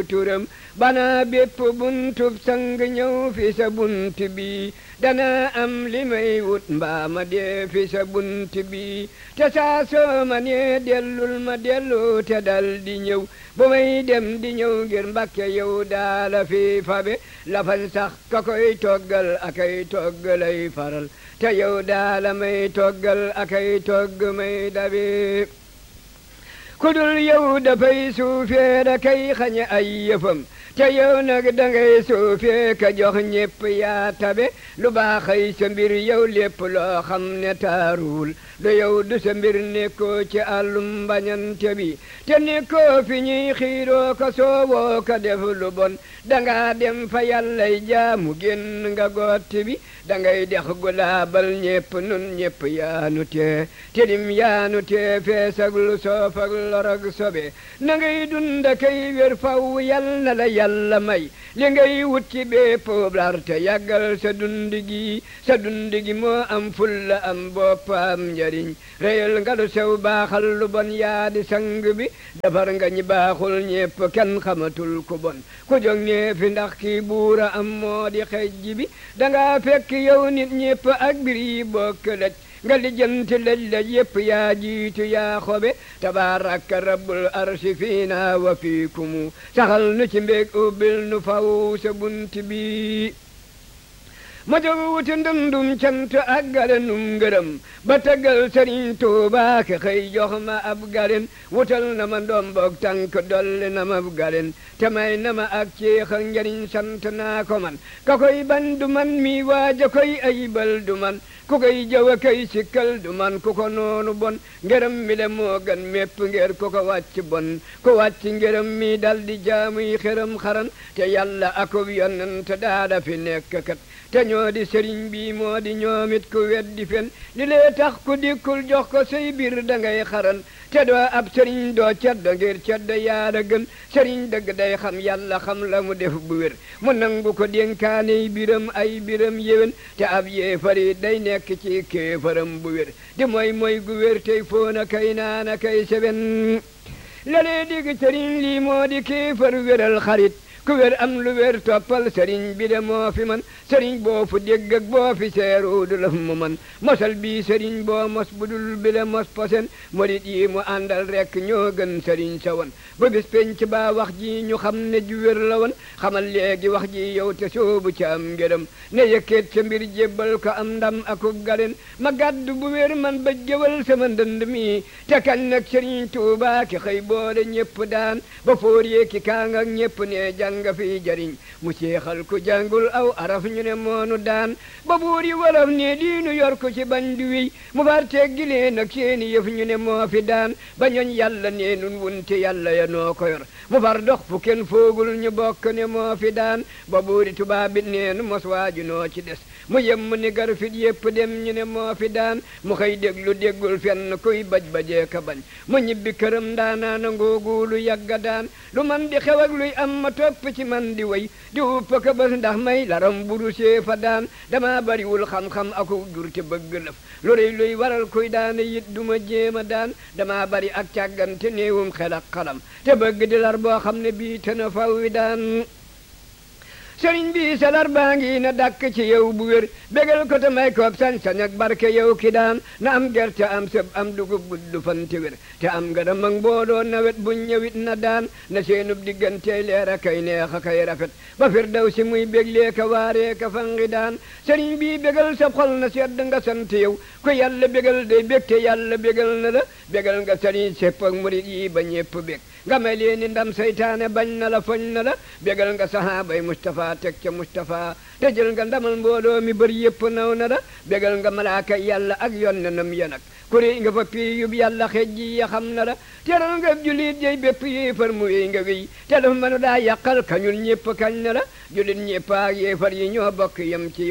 turam bana bépp buntub sang ñëw fi sa bunt bi dana am li may wut mbaa ma dee fi sa bunt bi te saa soo ma nee dellul ma dellu te dal di ñëw bu may dem di ñëw ngir mbàkke yow daala fi fabe lafan sax ka koy toggal akay toggalay faral te yow daala may toggal akay togg may dabe kudul yow dafay suufee da kay xañe ay yëfam te yow nag dangay suufee ka jox ñépp yaa tabe lu baaxay sa mbir yow lépp loo xam ne taaruwul du yow du sa mbir nekkoo ci àllum mbañante bi te nekkoo fi ñuy xiiroo ko soowoo ko def lu bon dangaa dem fa yàllay jaamu génn nga gotti bi dangay dex gu laabal ñépp nun ñépp yaanu tee tilim yaanu tee fees ak lu soof ak lor ak sobe na ngay dunda kay wér faw yal na la yàlla may li ngay wut ci bépp lar te yàggal sa dund gi sa dund gi moo am fulla am boppam njariñ réyal nga lu sew baaxal lu bon yaa di sang bi defar nga ñi baaxul ñépp kenn xamatul ku bon ku jóg nee fi ndax kii buura am moo di xejj bi danga fekk yow nit ñépp ak bir yi bokk laj nga lijjanti laj laj yépp yaa jiitu yaa xobe tabaaraka rabbul arsi fiina wa fiikumu saxal nu ci mbéeg ubbil nu faw sa bunt bi ma jóg wuti ndundum cant ak galenum ngërëm ba taggal sëriñ Tuubaa ke xëy jox ma ab galen wutal na ma ndomboog tànk dolli na ma ab galen te may na ma ak ceex ak njariñ sant naa ko man ka koy ban du man mi waaja koy ayibal du man ku koy jëw a koy sikkal du man ku ko noonu bon ngërëm mi le moo gën mépp ngir ku ko wàcc bon ku wàcc ngërëm mi dal di jaamuy xëram xaran te yàlla akub yonent daada fi nekk kat te ñoo di sëriñ bi moo di ñoomit ku weddi fen li lee tax ku dikkul jox ko say biir da ngay xaran te doo ab sëriñ doo ceddo ngir ceddo yaada gën sëriñ dëgg day xam yàlla xam la mu def bu wér mu nangu ko dénkaaney biram ay biram yéwén te ab yéefari day nekk ci kéefaram bu wér di mooy mooy gu wér tey foona kay naana kay seben la lee digg sëriñ lii moo di kéefar wéral xarit ku wér am lu wér toppal sëriñ bi de moo fi man sëriñ boo fu dégg ak boo fi seeru du laf mu man mosal bii sëriñ boo mos budul bi le mos posen murit yi mu àndal rekk ñoo gën sëriñ sa woon ba bis penc baa wax ji ñu xam ne ju wér la woon xamal léegi wax ji yow te soobu ci am ngërëm ne yëkkeet sa mbir jébbal ko am ndam akub galen ma gàddu bu wér man ba jëwal sama ndënd mi te kan nag sëriñ Tuubaa ki xëy boole ñépp daan ba fóor yee ki kaang ak ñépp ne jàng nga fi jariñ mu seexal ku jàngul aw araf ñu ne moonu daan ba buur yi wolof ne diinu yor ko ci bañ di wiy mu far teggi leen ak seeni yëf ñu ne moo fi daan ba ñooñ yàlla ne nun wunte yàlla ya noo ko yor mu far dox fu kenn foogul ñu bokk ne moo fi daan ba buuri tubaab bi neen mos waaju noo ci des mu yemm ni gar fit yépp dem ñu ne moo fi daan mu xëy déglu déggul fenn kuy baj bajee ka bañ mu ñibbi këram ndaanaana ngooguulu yàgga daan lu man di xew ak luy am ma topp ci man di way di uppa ka bés ndax may laram buru see fa daan dama bariwul xam-xam aku jur te bëgg lëf lu rëy luy waral kuy daane yit duma jéema daan dama bari ak càggante néewum xel ak xalam te bëgg di lar boo xam ne bii te na faw wi daan sëriñ bi salar baa ngi na dàkk ci yow bu wér bégal ko te may koob sañ-sañ ak barke yow ki daan na am gerte am sëb am dugub gudd fan te wér te am ngërëm ak mbooloo nawet bu ñëwit na daan na seenub diggante leer a kay neex a kay rafet ba fir daw si muy béglee ka waaree ka fangi daan sëriñ bi bégal sa xol na sedd nga sant yow ku yàlla bégal day bég te yàlla bégal na la bégal nga sëriñ sépp ak murit yi ba ñépp bég nga may leen ni ndam seytaane bañ na la foñ na la bégal nga sahaabay Mustafa teg ca Mustafa te jël nga ndamal mbooloo mi bëri yépp naw na la bégal nga malaaka yàlla ak yonnenam ya nag kuri nga fa pii yub yàlla xej ji ya xam na la teral nga julit jey bépp yéefar mu wéy nga wéy te dafa mënu daa yàqal kañul ñépp kañ na la julit ñépp ak yéefar yi ñoo bokk yem ci yow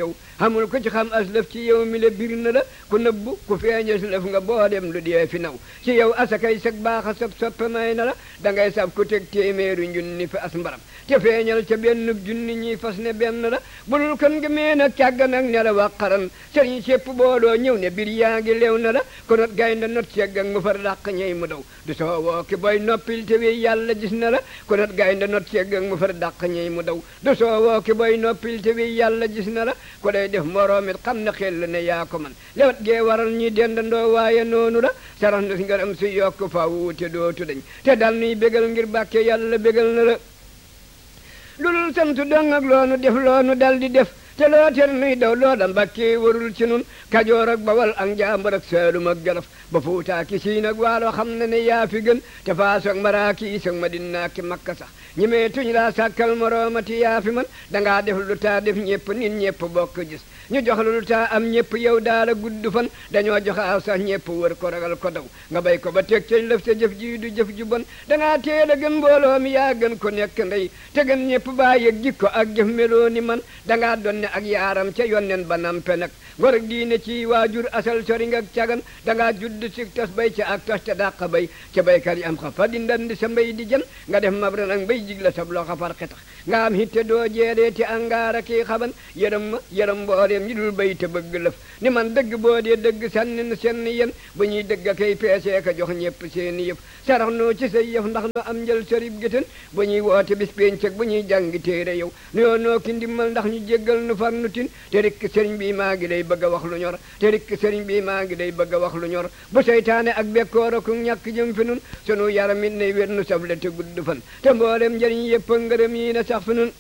xamul ko ci xam aslëf ci yow mi la bir na la ku nëbbu ku feeña aslëf nga boo dem lu dee fi naw ci yow asakay sag baaxa sab soppe may na la dangay sab ku teg téeméeru junni fi as mbaram te feeñal ca benn junni ñi fas ne benn la bulul kon nga mee nag càgg nag ne la waqaran sëriñ sépp booloo ñëw ne bir yaa ngi leew na la ko not gaynde not cegg ak mu far dàq ñey mu daw du soo woo ki boy noppil te wi yàlla gis na la ko not gaynde not cegg ak mu far dàq ñey mu daw du soo woo ki boy noppil te wi yàlla gis na la ko day def moroomit xam na xel ne yaa ko man lewat gee waral ñi dendandoo waaye noonu la sarax na si ngaram si yokk faw te dootu dañ te dal nuy bégal ngir bàkke yàlla bégal na la lulul sant dong ak loonu def loonu dal di def te loo ter nuy daw loola mbàkke warul ci nun kajoor ak bawal ak njàmbur ak saalum ak jolof ba fuutaa ki siin ak waalo xam na ne yaa fi gën te faas ak maraaki is ak madina ki makka sax ñi mee tuñ laa sàkkal moroomati yaa fi man dangaa def lu taa def ñëpp nit ñëpp bokk gis ñu jox lu taa am ñëpp yow daala gudd fan dañoo jox aw sax ñëpp wër ko ragal ko daw nga bay ko ba teg cañ lëf sa jëf ji du jëf ju bon dangaa teel a gën mbooloo mi yaa gën ko nekk ndey te gën ñëpp baa yëg jikko ak jëf meloo ni man dangaa donne ak yaaram ca yonnen ba nampe nag ngor ak diine ci waajur asal sori nga cagan dangaa judd si tas bay ca ak tos ca dàq bay ca baykat yi am xa fa di ndandi sa mbay di jën nga def mabran ak mbay jig la sab loxo far xetax nga am hitte doo jeedee ti angaara kii xaban yërëm ma yërëm mbooleem ñi dul bay te bëgg lëf ni man dëgg boo dee dëgg sànni na seen yéen bu ñuy dëgg a kay peesee ka jox ñëpp seeni yëf sarax noo ci say yëf ndax no am njël sarib gétén bu ñuy woote bis péncëg bu ñuy jàngi téere yow nuyoo noo ki ndimmal ndax ñu jéggal nu far nu tin te rikk sëriñ bi maa ngi lay bëgg a wax lu ñor te rikk sëriñ bi maa ngi lay bëgg a wax lu ñor bu seytaane ak bekkoor ak ñàkk jëm fi nun sunu yaram it ne wér nu safle te gudd fan te mboolem njëriñ yëpp ngërëm yi na sax fi nun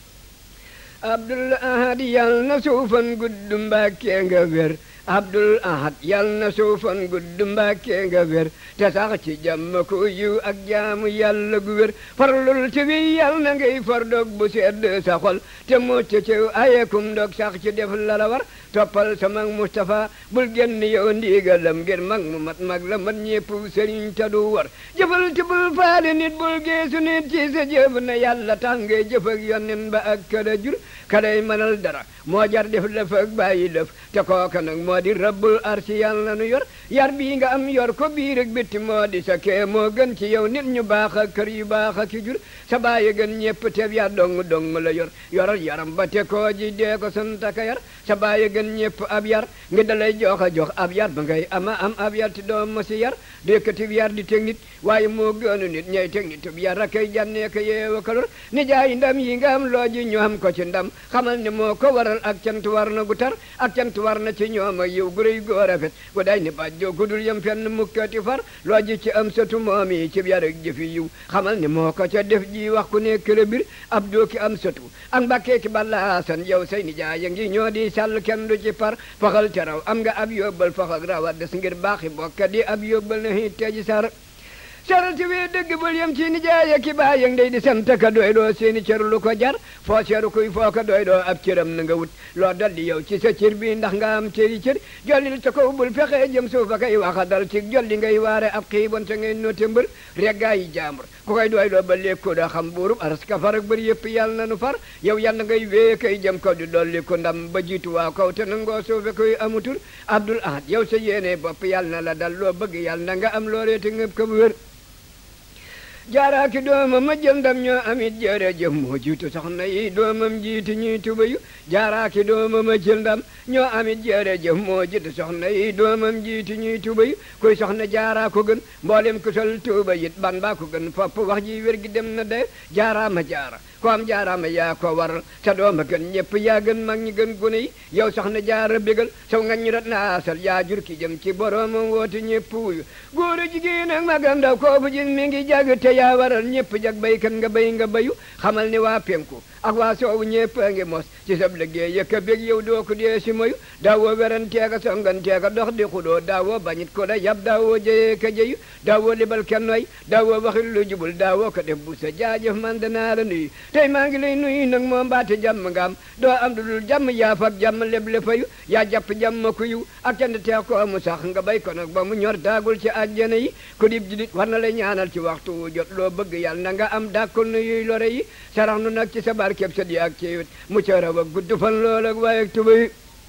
abdul ahad yal na suufan gudd mbàkkee nga wér abdul ahad yal na suufan gudd mbàkkee nga wér te sax ci jàmm ko yiw ak jaamu yàlla gu wér farlul ci wi yal na ngay far dog bu sedd sa xol te mucc ci ayekum dog sax ci def la la war toppal sa mag Moustapha bul génn yow ndigalam ngir mag mu mat mag la mat ñépp sëriñ ta du war jëfal ti bul faale nit bul geesu nit ci sa jëf na yàlla tax ngay jëf ak yonnen ba ak kada jur kaday mënal dara moo jar def lëf ak bàyyi lëf te kooka nag moo di rabbul arsi yàlla nu yor yar bii nga am yor ko biir ak bitti moo di sa kee moo gën ci yow nit ñu baax ak kër yu baax ak jur sa bàyyi gën ñépp teb ya dong dong la yor yoral yaram ba te koo ji dee ko santaka yar sa bàyyi gën ñépp ab yar ngi dalay jox a jox ab yar ba ngay ama am ab yar ti doom ma si yar dékkati yar di teg nit waaye moo gënu nit ñay teg nit ab yar akay jànnee ko yeewa kalor ni jaay ndam yi nga am loo ji ñu am ko ci ndam xamal ne moo ko waral ak cant war na gu tar ak cant war na ci ñoom ak yow gu rëy gu rafet gu day ni bàjjoo gu dul yem fenn mukkati far loo ji ci am satu moom yi ci yar ak jëfi yiw xamal ne moo ko ca def ji wax ku nekk la bir ab doo ki am satu ak mbàkkee ki balla san yow say ni jaay ngi ñoo di sàll kenn du ci par faxal ca raw am nga ab yóbbal fax ak raw a des ngir baaxi bokka di ab yóbbal na xiit teji sar sarati wee dëgg bul yem ci nijaay ak baay yëng day di sant ka doy doo seeni cër lu ko jar foo seeru kuy foo ko doy doo ab cëram na nga wut loo dal di yow ci sa cër bi ndax nga am cëri cër jollil ca kaw bul fexe jëm suuf a kay waxa dal ci jolli ngay waare ab xiibon sa ngay noote mbër reggaa yi jaambur ku koy doy doo ba lékkoo da xam buurub aras ka far ak bëri yëpp yàlla na nu far yow yàlla ngay wee kay jëm kaw di dolli ko ndam ba jiitu waa kaw te nangoo suufe koy amutul abdul ahad yow sa yéene bopp yàlla na la dal loo bëgg yàlla na nga am loolee te ngëb ko bu wér jaaraaki doomam ma jël ndam ñoo amit jërëjëf moo jiitu soxna yi doomam jiitu ñuy tubayu jaaraaki doomam ma jël ndam ñoo amit jërëjëf moo jiitu soxna yi doomam jiitu ñuy tubayu kuy soxna jaaraa ko gën mboolem ku sol tuuba yit ban baa ko gën fopp wax ji wér gi dem na de jaaraama jaara ko am jaaraama yaa ko waral sa dooma gën ñëpp yaa gën mag ñi gën gune yi yow soxna jaara bégal saw nga ñu rat naasal yaa jur ki jëm ci boroomam woote ñëpp wuyu góor a jigéen ak magam ndaw koo bu jig mi ngi jàgg te yaa waral ñëpp jag baykat nga bay nga bayu xamal ni waa penku ak waa soowu ñëpp a ngi mos ci sab liggéey yëkka bég yow doo ko dee si moyu daawoo weranteeka songanteeka dox di xudoo daawoo bañit ko da yab daawoo jëyee ka jëyu daawoo libal kennoy daawoo waxil lu jubul daawoo ko def bu sa jaajëf man danaa la nuyu tey maa ngi lay nuyu nag moom baate jàmm nga am doo am du dul jàmm yaaf ak jàmm leb le fayu yaa jàpp jàmm ku yiw ak cant tee ko mu sax nga bay ko nag ba mu ñor daagul ci àjjana yi ku dib jidit war na lay ñaanal ci waxtu wu jot loo bëgg yàlla na nga am dàkkul na yuy lore yi sarax nu nag ci sa barkeb sa di ak ci wet mu ca raw ak gudd fan lool ak waaye ak tuba yi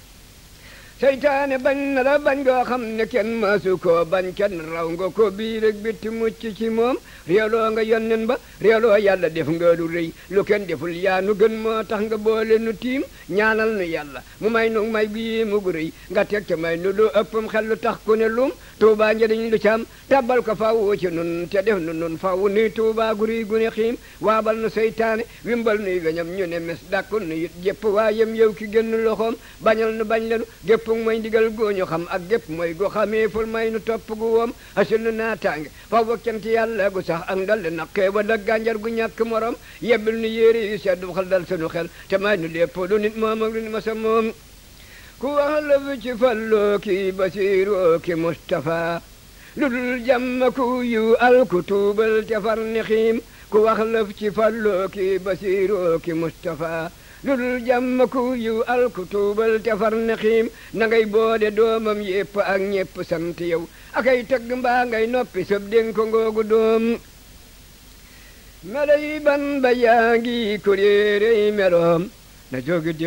seytaane bañ na la bañ goo xam ne kenn maasu koo bañ kenn raw nga ko biir ak bitti mucc ci moom réewloo nga yonnen ba réewloo yàlla def nga lu rëy lu kenn deful yaa nu gën moo tax nga boole nu tiim ñaanal nu yàlla mu may nu may bii mu gu rëy nga teg ca may nu lu ëppam xel lu tax ku ne lum tuubaa njëriñ lu cam tabbal ko faw ci nun te def nu nun faw nuy tuubaa gu rëy gu ne xiim waabal nu seytaane wimbal nuy weñam ñu ne mes dàkkul nu it jépp waayem yow ki génn loxoom bañal nu bañ lenu gépp mooy ndigal gooñu xam ak gépp mooy go xamee ful may nu topp gu woom asul nu naataange faw ba cant yàlla gu sax ak ndol na xeewal ak gànjar gu ñàkk morom yebbil nu yéere yu seddu xel dal sunu xel te may nu lépp lu nit moom ak lu nit masa moom ku wax la fi ci falloo ki basiiroo ki Mustapha lu dul jàmm ku yu al ku tuubal te far ni xiim ku wax la fi ci falloo ki basiiroo ki Mustapha lu dul jàmm ku yu al ku tuubal te far ni xiim na ngay boode doomam yépp ak ñépp sant yow akay tëgg mbaa ngay noppi sëb dénk ko ngoogu doom melay ban ba yaa ngi kuréerey meloom na jógi